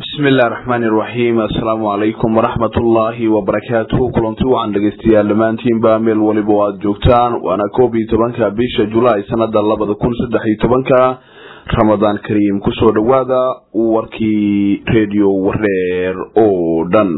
bismillahi raxmaani iraxiim assalaamu calaykum waraxmatullaahi wabarakaatuhu kulanti waxaan dhegeystayaal dhammaantiinba meel waliba o aada joogtaan waana koob iyo tobanka bisha julaay sanada labada kun saddex iyo tobanka ramadaan kariim kusoo dhawaada warkii redio wareer oo dhan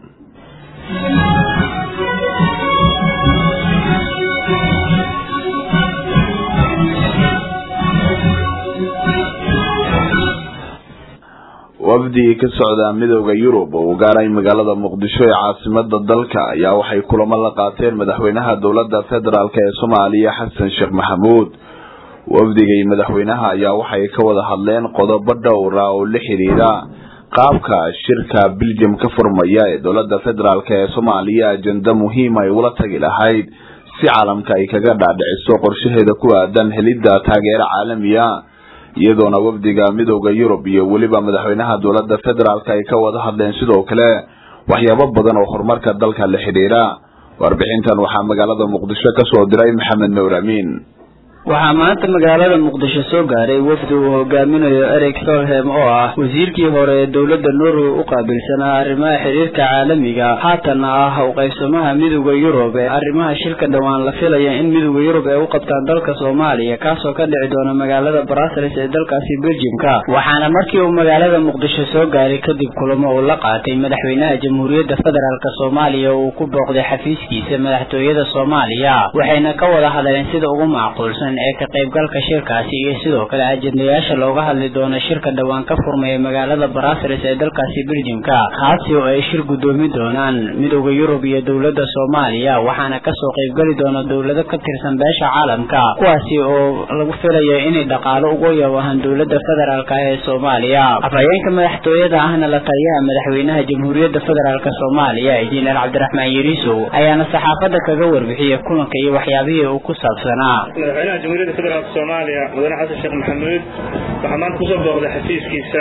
wafdi ka socda midooda yurub oo gaaray magaalada muqdisho ee caasimada dalka ayaa waxay kulamo la qaateen madaxweynaha dowlada federaalk ee soomaaliya xasan sheekh maxamuud wafdiga iyo madaxweynaha ayaa waxay ka wada hadleen qodobo dhowra oo la xiriira qaabka shirka belgium ka furmaya ee dowlada federaalk ee soomaaliya ajenda muhiim ay ula tagi lahayd si caalamka ay kaga dhaadhiciso qorshaheeda ku aadan helidda taageero caalamiya iyadoona wafdiga midooda yurub iyo weliba madaxweynaha dowlada federaalk ay ka wada hadleen sidoo kale waxyaabo badan oo horumarka dalka la xidhiira warbixintan waxaa magaalada muqdisho kasoo diray maxamed nuur amiin waxaa maanta magaalada muqdisho soo gaaray wafdi uu hogaaminayo eric solhem oo ah wasiirkii hore ee dowladda norway u qaabilsanaa arrimaha xiriirka caalamiga haatanna ah u qaybsamaha midooda yurub ee arrimaha shirka dhowaan la filaya in midooda yurub ay u qabtaan dalka soomaaliya kaasoo ka dhici doona magaalada brussels ee dalkaasi belgiumka waxaana markii uu magaalada muqdisho soo gaaray kadib kulamo uu la qaatay madaxweynaha jamhuuriyadda federaalk soomaaliya oo uu ku booqday xafiiskiisa madaxtooyada soomaaliya waxayna ka wada hadleen sida ugu macquulsan ee ka qaybgalka shirkaasi iyo sidoo kale ajendayaasha looga hadli doono shirka dhowaan ka furmaya magaalada brussels ee dalkaasi belgiumka kaasi oo ay shir guddoomi doonaan midooda yurub iyo dowladda soomaaliya waxaana kasoo qaybgeli doona dowlado ka tirsan beesha caalamka kuwaasi oo lagu filayo inay dhaqaalo ugu yawahan dowladda federaalk ee soomaaliya afhayeenka madaxtooyada ahna la taliyaha madaxweynaha jamhuuriyadda federaalk soomaaliya injineer cabdiraxmaan yariisow ayaana saxaafadda kaga warbixiyay kulanka iyo waxyaabihii uu ku saabsanaa jamhuuriyadda federaalk soomaaliya mudane xasan sheekh maxamuud waxaa maanta kusoo booqday xafiiskiisa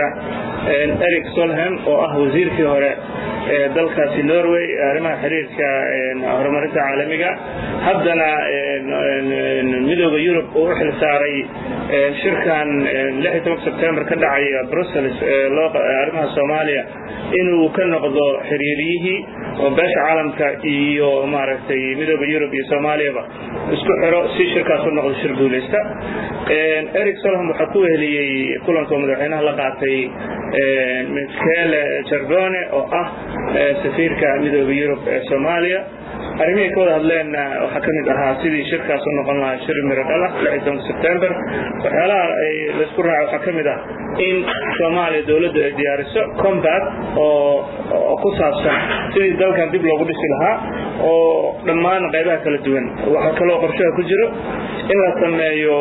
eric solhem oo ah wasiirkii hore ee dalkaasi norway arrimaha xiriirka horumarinta caalamiga haddana midooda yurub uu u xil saaray shirkan sebtembar ka dhacaya brussels arrimaha soomaaliya inuu ka noqdo xiriiriyihii oo beesha caalamka iyo maaragtay midooda yurub iyo soomaaliyaba isku xiro si shirkaas u noqdo shir guulaysta eric solham waxaa ku weheliyey kulanka madaxweynaha la qaatay michele jardone oo ah safiirka midooda yurub ee soomaaliya arrimihii ka wada hadleenna waxaa ka mid ahaa sidii shirkaas u noqon lahaa shir miro dhala sebtembar waxyaalaha laysku raaca waxaa ka mid ah in soomaaliya dowladdu ay diyaariso combat oo ku saabsan sidii dalkan dib loogu dhisi lahaa oo dhammaan qaybaha kala duwan waxaa kaloo qorshaha ku jiro in la sameeyo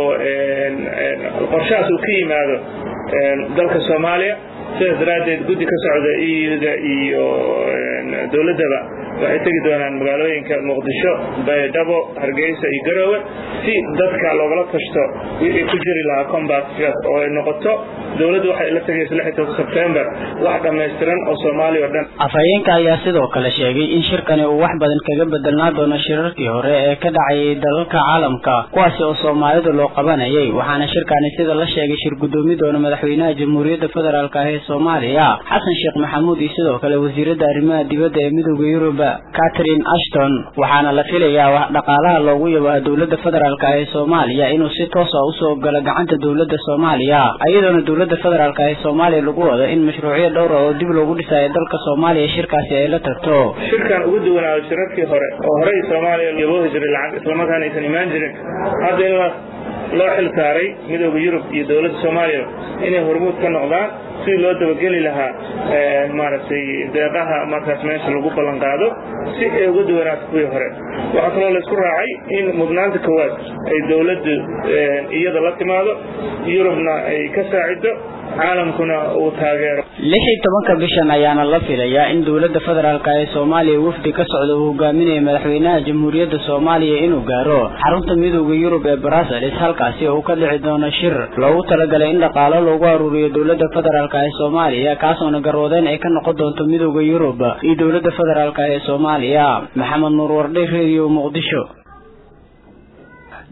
qorshahaas uu ka yimaado dalka soomaaliya sidaas daraaddeed guddi ka socda iyuda iyo dowladdaba waxay tegi doonaan magaalooyinka muqdisho baydhabo hargeysa iyo garoowe si dadka loogala tashto wixii ku jiri lahaa combatkaas oo ay noqoto dowladdu waxay la tegaysa sebtembar wax dhammaystiran oo soomaaliya o dhan afhayeenka ayaa sidoo kale sheegay in shirkani uu wax badan kaga bedelnaa doono shirarkii hore ee ka dhacayay dalalka caalamka kuwaasi oo soomaalida loo qabanayay waxaana shirkani sida la sheegay shir guddoomi doona madaxweynaha jamhuuriyadda federaalk ee soomaaliya xasan sheekh maxamuud iyo sidoo kale wasiiradda arrimaha dibadda ee midooda yurub catherine ashton waxaana la filayaa dhaqaalaha loogu yabaha dowladda federaalk ee soomaaliya inuu si toos a usoo galo gacanta dowladda soomaaliya iyadoona dowladda federaalk ee soomaaliya lagu wado in mashruucyo dhowra oo dib loogu dhisayo dalka soomaaliya shirkaasi ay la tagto shirkan ugu duwanaado shirarkii hore oo horey soomaaliya yaboohi jiray lacag islamarkaana aysan imaan jirin hadda in loo xil saaray midooda yurub iyo dowladda soomaaliya inay hormuud ka noqdaan sidii loo dabageli lahaa maaragtay deeqaha markaas meesha lagu ballan qaado si ay uga duwanaato kuwii hore waxaa kaloo laysku raacay in mudnaanta koowaad ay dowladdu iyada la timaado yurubna ay ka saacido caalamkuna uu taageero lix iyo tobanka bishan ayaana la filayaa in dowladda federaalk ee soomaaliya wafdi ka socda uu hogaaminaya madaxweynaha jamhuuriyadda soomaaliya inuu gaaro xarunta midooda yurub ee brussels halkaasi uu ka dhici doono shir loogu talagalay in dhaqaalo loogu aruuriyo dowladda federaalk ee soomaaliya kaasoona garwadeyn ay ka noqon doonto midooda yurub iyo dowladda federaalk ee soomaaliya maxamed nuur wardhe redio muqdisho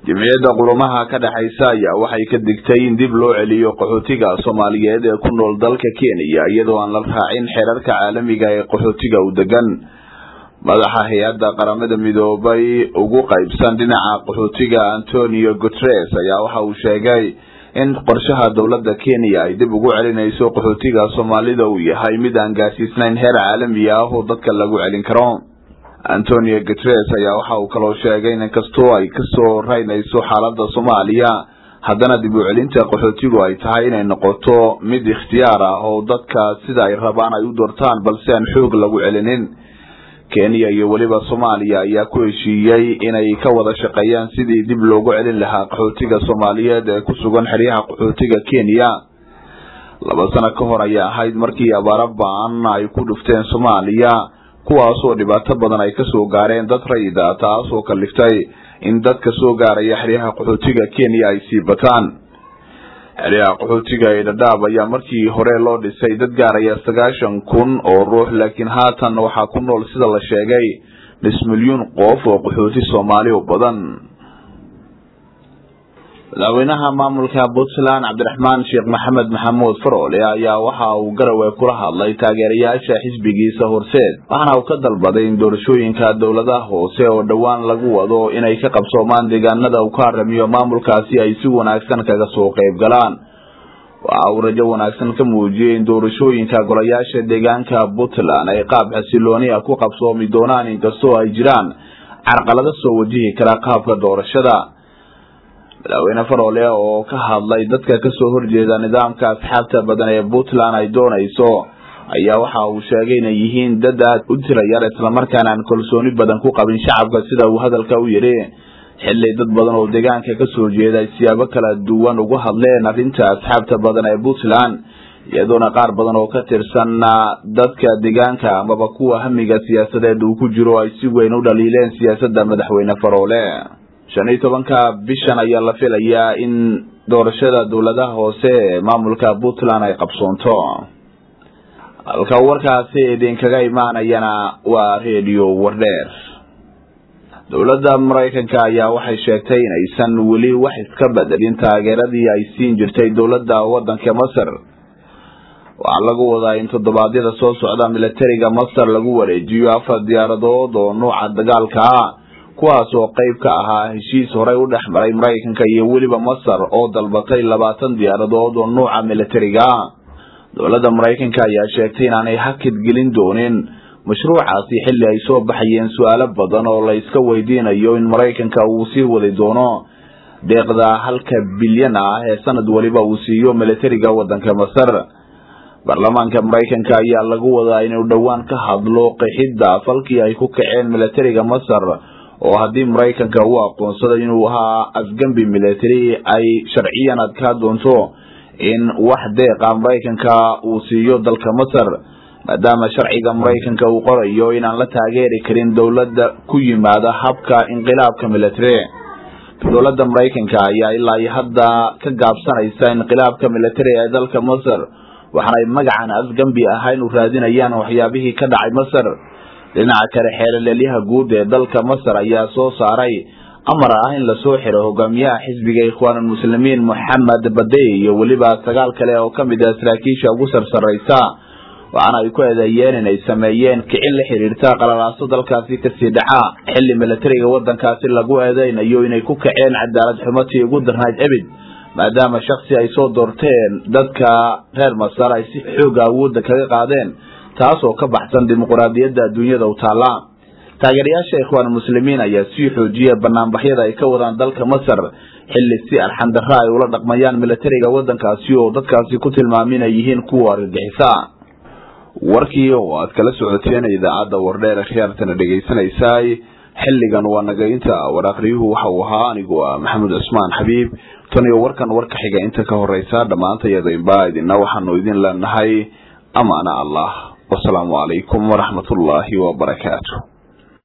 jimciyadda qurumaha ka dhexaysa ayaa waxay ka digtay in dib loo celiyo qaxootiga soomaaliyeed ee ku nool dalka kenya iyadoo aan la raacin xeerarka caalamiga ee qaxootiga u degan madaxa hay-adda qaramada midoobay ugu qaybsan dhinaca qaxootiga antonio guteres ayaa waxa uu sheegay in qorshaha dowladda kenya ay dib ugu celinayso qaxootiga soomaalida uu yahay mid aan gaarsiisnayn heer caalami ah oo dadka lagu celin karo antonio guteres ayaa waxa uu kaloo sheegay in inkastoo ay kasoo raynayso xaalada soomaaliya haddana dib u celinta qaxootigu ay tahay inay noqoto mid ikhtiyaar ah oo dadka sida ay rabaan ay u doortaan balse aan xoog lagu celinin kenya iyo weliba soomaaliya ayaa ku heshiiyey inay ka wada shaqeeyaan sidii dib loogu celin lahaa qaxootiga soomaaliyeed ee ku sugan xeryaha qaxootiga kenya laba sano ka hor ayaa ahayd markii abaaro ba-an ay ku dhufteen soomaaliya kuwaasoo dhibaato badan ay kasoo gaareen dad rayida taasoo kaliftay in dadka soo gaaraya xeryaha qaxootiga kenya ay sii bataan xeryaha qaxootiga ee dhadhaab ayaa markii hore loo dhisay dad gaaraya sagaashan kun oo ruux laakiin haatan waxaa ku nool sida la sheegay nis milyuun qof oo qaxooti soomaali u badan madaxweynaha maamulka puntland cabdiraxmaan sheekh maxamed maxamuud faroole ayaa waxa uu garowe kula hadlay taageerayaasha xisbigiisa horseed waxaana uu ka dalbaday in doorashooyinka dowladaha hoose oo dhowaan lagu wado inay ka qabsoomaan deegaanada uu ka haramiyo maamulkaasi ay si wanaagsan kaga soo qayb galaan waxa uu rajo wanaagsan ka muujiyey in doorashooyinka golayaasha deegaanka puntland ay qaab xasilooni ah ku qabsoomi doonaan inkastoo ay jiraan carqalado soo wajihi kara qaabka doorashada madaxweyne faroole oo ka hadlay dadka kasoo horjeeda nidaamka asxaabta badan ee puntland ay doonayso ayaa waxa uu sheegay inay yihiin dad aad u tirayar islamarkaana aan kalsooni badan ku qabin shacabka sida uu hadalka u yidhi xilli dad badan oo deegaanka kasoo jeeda ay siyaabo kala duwan uga hadleen arrinta asxaabta badan ee puntland iyadoona qaar badan oo ka tirsan dadka deegaanka amaba kuwa hamiga siyaasadeed uu ku jiro ay si weyn u dhaliileen siyaasadda madaxweyne faroole shan iyo tobanka bishan ayaa la filayaa in doorashada dowladaha hoose ee maamulka puntland ay qabsoonto halka warkaasi idinkaga imaanayana waa redio wardheer dowladda maraykanka ayaa waxay sheegtay inaysan weli wax iska bedelin taageeradii ay siin jirtay dowladda waddanka masar waxaa lagu wadaa in toddobaadyada soo socda militariga masar lagu wareejiyo afar diyaaradood oo nuuca dagaalka ah kuwaas oo qayb ka ahaa heshiis horey u dhex maray maraykanka iyo weliba masar oo dalbatay labaatan diyaaradood oo nuuca militariga ah dowladda maraykanka ayaa sheegtay inaanay hakid gelin doonin mashruucaasi xilli ay soo baxayeen su-aalo badan oo la iska weydiinayo in maraykanka uu sii wadi doono deeqda halka bilyan ah ee sanad weliba uu siiyo militariga waddanka masar baarlamaanka maraykanka ayaa lagu wadaa inuu dhowaan ka hadlo qixidda falkii ay ku kaceen militariga masar oo haddii maraykanka uu aqoonsado inuu ahaa afgembi military ay sharciyan adkaa doonto in wax deeqa maraykanka uu siiyo dalka masar maadaama sharciga maraykanka uu qorayo inaan la taageeri karin dowladda ku yimaada habka inqilaabka military dowladda maraykanka ayaa ilaa iyo hadda ka gaabsanaysa inqilaabka military ee dalka masar waxaana ay magacan afgembi ahayn u raadinayaan waxyaabihii ka dhacay masar dhinaca kale xeelaleelyaha guud ee dalka masar ayaa soo saaray amar ah in lasoo xiro hogaamiyaha xisbiga ikhwaanulmuslimiin moxamed badey iyo weliba sagaal kale oo ka mid ah saraakiisha ugu sarsaraysa waxaana ay ku eedeeyeen inay sameeyeen kicin la xiriirta qalalaaso dalkaasi kasii dhaca xilli militariga waddankaasi lagu eedeynayo inay ku kaceen cadaalad xumatii ugu darnayd ebid maadaama shaksi ay soo doorteen dadka reer masar ay si xooga awoodda kaga qaadeen taas oo ka baxsan dimuquraadiyadda adduunyada u taalla taageerayaasha ikhwaanulmuslimiin ayaa sii xoojiya banaanbaxyada ay ka wadaan dalka masar xilli si arxandarra ay ula dhaqmayaan militariga waddankaasi oo dadkaasi ku tilmaamin ay yihiin kuwa argagixisa warkii oo aad kala socoteen idaacadda wardheer khiyaartana dhegaysanaysaay xilligan waa nagaynta war akhriyuhu waxa uu ahaa anigu ah maxamed cusmaan xabiib tan iyo warkan warka xiga inta ka horeysa dhammaantayadainba idina waxaanu idin leenahay amaana allah wasalaamu calaykum waraxmatullaahi wabarakaatu